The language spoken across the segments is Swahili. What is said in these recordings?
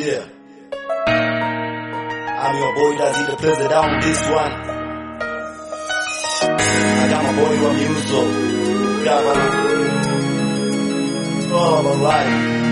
Yeah. I'm your boy Dazzy the president on this one. I got my boy Ramuso. Governor. All alright.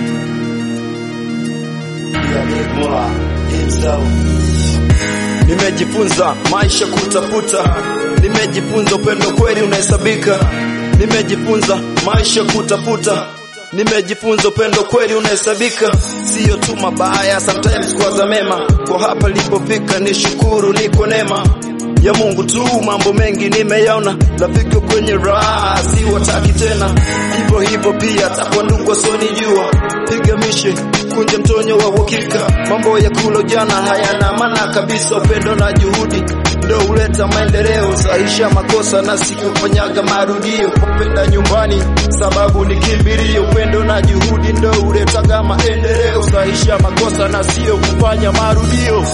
Yeah, Big Mula himself. Nimejifunza maisha kutafuta, nimejifunza upendo kweli unahesabika. Nimejifunza maisha kutafuta, nimejifunza upendo kweli unahesabika. Sio tu mabaya, sometimes kwaza mema. Kwa hapa nilipofika ni shukuru, niko neema ya Mungu tu. Mambo mengi nimeyaona, rafiki kwenye raha si wataki tena. Hivyo hivyo pia takwa ndugu wasionijua, piga mishe kunja mtonyo wa uhakika. Mambo ya kulo jana hayana maana kabisa. Upendo na juhudi ndo huleta maendeleo, sahisha makosa na sikufanyaga marudio. Kupenda nyumbani sababu ni kimbilio. Upendo na juhudi ndo huletaga maendeleo, sahisha makosa na sio kufanya marudio.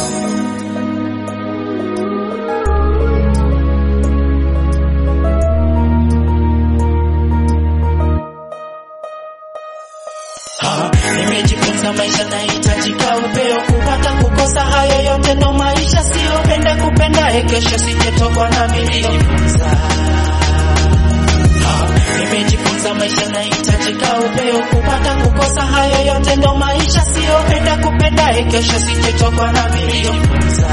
Nimejifunza maisha nahitajika upeo, kupata kukosa, hayo yote ndo maisha, sio penda kupenda, kesho sijetokwa na milionifunza. Nimejifunza maisha nahitajika upeo, kupata kukosa, hayo yote ndo maisha, sio penda kupenda, kesho sijetokwa na milionifunza.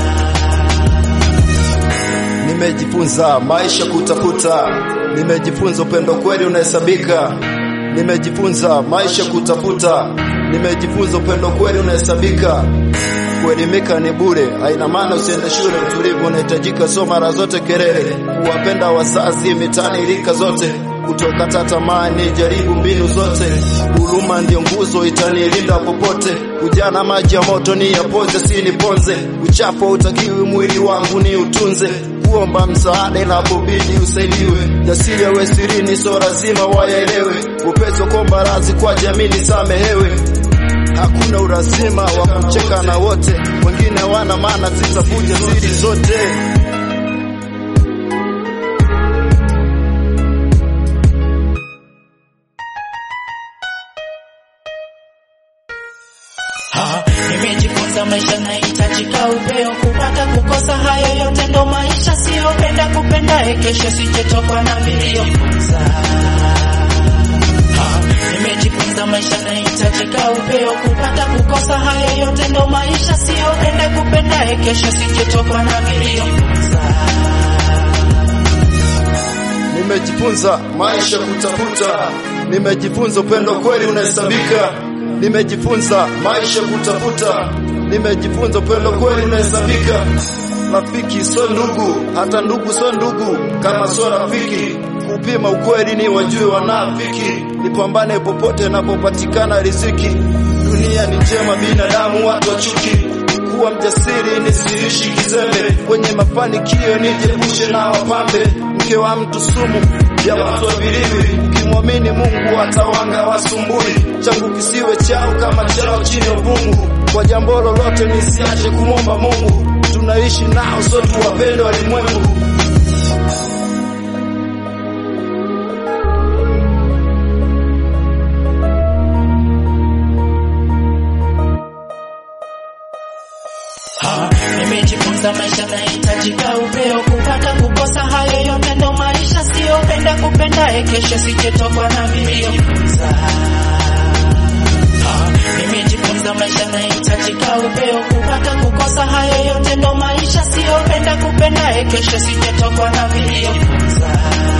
Nimejifunza maisha kutafuta, nimejifunza upendo kweli unahesabika. Nimejifunza maisha kutafuta, nimejifunza upendo kweli unahesabika. Kuelimika ni bure, haina maana usiende shule. Utulivu unahitajika, so mara zote kelele, kuwapenda wazazi mitani, rika zote kutokata tamaa, ni jaribu mbinu zote. Huruma ndio nguzo itanilinda popote. Ujana maji ya moto ni yapoze, si niponze. Uchafu hautakiwi mwili wangu ni utunze kuomba msaada inapobidi usaidiwe. Jasiri awe sirini, so lazima wayaelewe. Upesi wa kuomba radhi kwa jamii nisamehewe. Hakuna urazima wa kucheka na wote, wengine wana maana, zitavuja siri zote. Nimejifunza maisha nahitajika upeo, kupata kukosa, hayo yote ndo maisha, sio penda kupenda, kesho sijetokwa na milionifunza. Nimejifunza maisha nahitajika upeo, kupata kukosa, hayo yote ndo maisha, sio penda kupenda, kesho sijetokwa na milionifunza. Nimejifunza maisha kutafuta, nimejifunza upendo kweli unahesabika. Nimejifunza maisha kutafuta, nimejifunza upendo kweli unahesabika. Rafiki so ndugu, hata ndugu so ndugu kama so rafiki. Kupima ukweli ni wajue wanafiki, nipambane popote napopatikana riziki. Dunia ni njema, binadamu watu wa chuki kuwa mjasiri nisiishi kizembe, kwenye mafanikio nijiepushe na wapambe. Mke wa mtu sumu ya watu waviliwi, ukimwamini Mungu atawanga wasumbui. Changu kisiwe chao kama chao chini ya uvungu, kwa jambo lolote nisiache kumwomba Mungu. Tunaishi nao so tuwapende walimwengu. Nimejifunza maisha nahitajika upeo, kupata kukosa, hayo yote ndo maisha, sio penda kupenda, kesho sijetokwa na milionifunza. Nimejifunza maisha nahitajika upeo, kupata kukosa, hayo yote ndo maisha, sio penda kupenda, kesho sijetokwa na milionifunza.